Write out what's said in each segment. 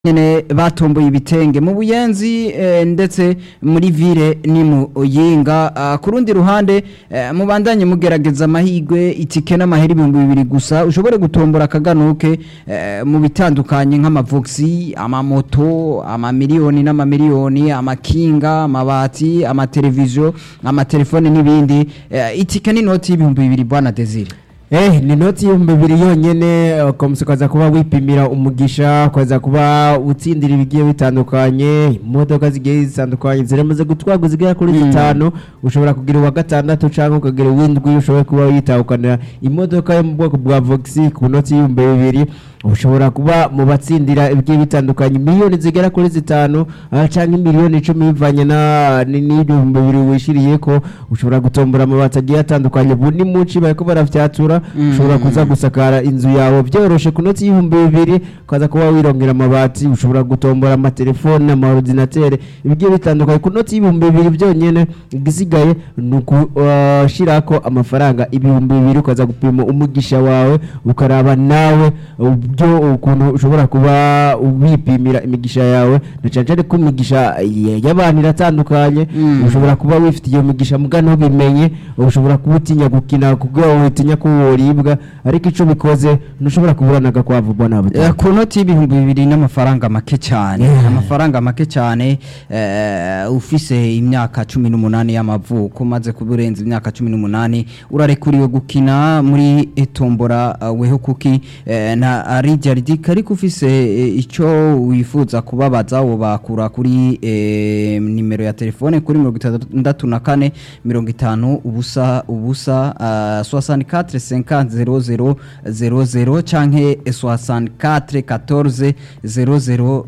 nyene batomboye ibitenge mu buyenzi eh, ndetse muri vile ni mu yinga uh, ku rundi ruhande eh, mubandanye mugerageza amahigwe itike n'amahera ibihumbi bibiri gusa ushobore gutombora akaganuke eh, mu bitandukanye nk'amavoxi amamoto amamiliyoni n'amamiliyoni amakinga amabati amateleviziyo amatelefone n'ibindi eh, itike n'inoti y'ibihumbi bibiri bwana Desire Eh, ni noti y'ibihumbi bibiri yonyene ukamusa ukaza kuba wipimira umugisha ukaza kuba utsindira ibigiye bitandukanye imodoka zigiye zitandukanye ziramaze gutwarwa zigera kuri zitanu ushobora kugira uwa gatandatu cyangwa ukagira uw'indwi ushobora kuba witahukana imodoka yo mu bwoko bwa voxi ku noti y'ibihumbi bibiri ushobora kuba mu batsindira ibigiye bitandukanye miliyoni zigera kuri zitanu ah, canke miliyoni icumi bivanye na ni- n'ibihumbi bibiri wishiriye ko ushobora gutombora amabati agiye atandukanye ubu ni muci bariko barafyatura ushobora kuza gusakara inzu yawe byoroshe ku noti y'ibihumbi bibiri ukaza kuba wirongera amabati ushobora gutombora amatelefone amaordinatere ibigiye bitandukanye ku noti y'ibihumbi bibiri byonyene igisigaye ni ukushirako amafaranga ibihumbi bibiri ukaza gupima umugisha wawe ukaraba nawe ubyo ukuntu ushobora kuba wipimira imigisha yawe na cyane cyane ko imigisha y- y'abantu iratandukanye Mm. ushobora kuba wifitiye umugisha muga ntubimenye ushobora kuba utinya gukina kuko utinya ko woribwa ariko ico bikoze ntushobora kuburana agakwavu bwana Eh, butaka ku noti y'ibihumbi bibiri n'amafaranga make cyane Yeah. amafaranga make cyane eh, ufise imyaka cumi n'umunani y'amavuko umaze kuba urenze imyaka cumi n'umunani urarekuriwe gukina muri etombora uh, weho kuki eh, na rijya ridika ariko ufise eh, icyo wifuza kubabaza wobakura kuri eh, nimero ya telefone kuri mirongo itandatu na kane mirongo itanu ubusa ubusa uh, 64 50 00 00 canke 64 14 00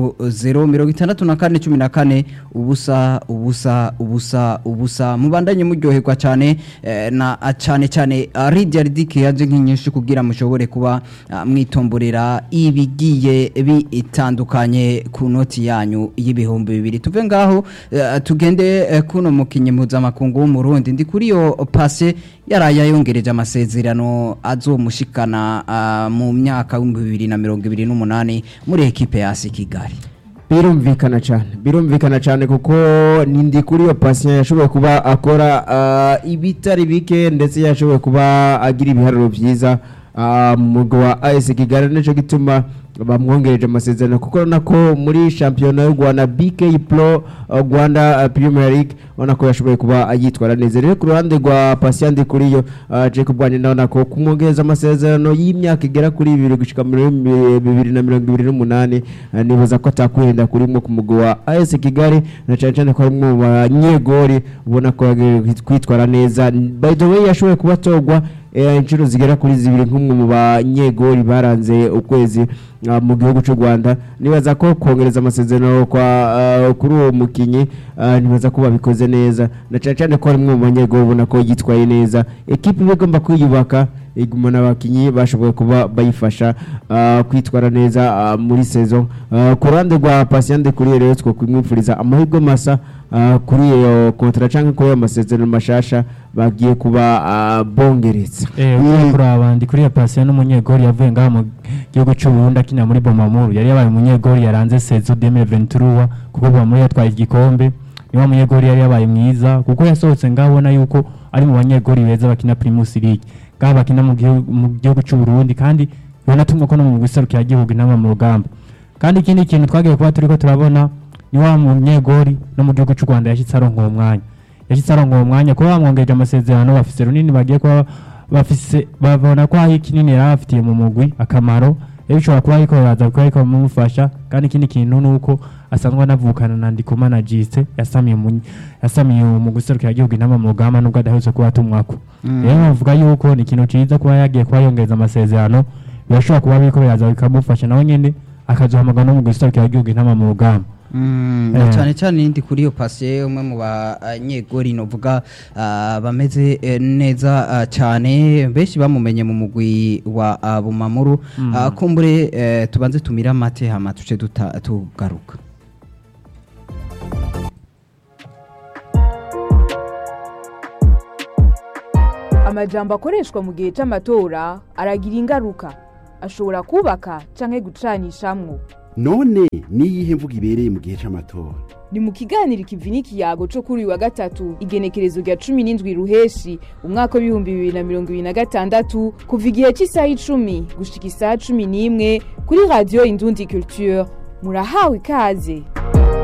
00 mirongo itandatu na kane cumi na kane ubusa ubusa ubusa ubusa mubandanye muryoherwa cyane eh, na cyane cyane uh, rijya ridike yaje nk'inyinshi kugira mushobore kuba uh, mwitomborera ibigiye bitandukanye ku noti yanyu y'ibihumbi bibiri tuve ngaho eh, tugende eh, kuno mukinyi mpuzamakungu w'umurundi ndi kuri yo pase yaraye yongereje amasezerano azomushikana ah, mu myaka w'ibihumbi bibiri na mirongo ibiri n'umunani muri ekipe ya asi kigali birumvikana cyane birumvikana cyane kuko nindi kuri iyo patient yashoboye kuba akora ah, ibitari bike ndetse yashoboye kuba agira ibiharuro byiza ah, mu mugwi wa AS Kigali nicyo gituma bamwongereje amasezerano kuko urabona ko muri shampiyona y'u Rwanda BK Pro ah, Rwanda ah, Premier League ubona ko yashoboye kuba yitwara neza rero ku ruhande rwa patient ndi kuri yo ah, Jacob Bwanye ndabona ko kumwongereza amasezerano y'imyaka igera kuri ibiri gushika muri bibiri na mirongo ibiri n'umunani ah, nibaza ko atakwenda kurimo ku mugwi wa AS Kigali na cyane cyane ko harimo mu banyegori ubona ko yagiye kwitwara neza by the way yashoboye kuba atogwa eh, inshuro zigera kuri zibiri nk'umwe mu banyegori baranze ukwezi ah, mu gihugu cy'u Rwanda nibaza ko kongereza amasezerano kwa ah, kuri uwo mukinyi ah, nibaza ko babikoze neza na cyane cyane ko harimo mu banyegori ubona ko yitwaye neza ekipe iba igomba kwiyubaka igumana abakinyi bashoboye kuba bayifasha ah, kwitwara neza ah, muri saison Ah, ku ruhande rwa patient kuri rero two kumwifuriza amahirwe masa ah, kuri iyo kontra cyangwa kuri ayo masezerano mashasha bagiye kuba ah, bongereza Eh, ugiye kuraba ndi kuri ya pasiyo n'umunyegori yavuye ngaha mu gihugu cy'u Burundi akina muri Bomamuru yari yabaye umunyegori yaranze Sezo 2023 kuko Bomamuru yatwaye igikombe niwa munyegori yari yabaye mwiza kuko yasohotse ngaho ubona yuko ari mu banyegori beza bakina Primus League ngaha bakina mu gihugu mu gihugu cy'u Burundi kandi banatumwa ko no mu guserukira igihugu inama mu rugamba kandi ikindi kintu twagiye kuba turiko turabona ni wa munyegori no mu gihugu cy'u Rwanda yashitse aronka uwo mwanya yashitse aronka uwo mwanya kuba bamwongereje amasezerano bafise runini bagiye kuba bafise babona ko hari kinini yari afitiye mu mugwi akamaro rero bishobora kuba ariko baraza kuba ariko bamufasha kandi ikindi kintu ni uko asanzwe anavukana na Ndikumana Jiste yasamiye mu yasamiye mu guserukira igihugu inama mu rugamba nubwo adaherutse kuba atumwako rero bavuga yuko ni ikintu ciza kuba yagiye kuba yongereza amasezerano birashobora kuba biriko biraza bikamufasha nawe nyene akazohamagara no mu guserukira igihugu inama mu rugamba Mm, Eh. cyane cyane ndi kuri iyo pase umwe mu banyegori novuga ah, bameze eh, neza ah, cyane benshi bamumenye mu mugwi wa ah, Bumamuru Ah, kumbure eh, tubanze tumira amate hama tuce duta- tugaruka amajambo akoreshwa mu gihe cy'amatora aragira ingaruka ashobora kubaka canke gucanishamwo none niyihe mvugo ibereye mu gihe c'amatora ni mu kiganiro ikivi n'ikiyago co kuri uyu wa gatatu igenekerezo rya cumi n'indwi ruheshi umwaka w'ibihumbi bibiri na mirongo ibiri na gatandatu kuva igihe cy'isaha icumi gushika isaha cumi n'imwe kuri radiyo indundi culture murahawe ikaze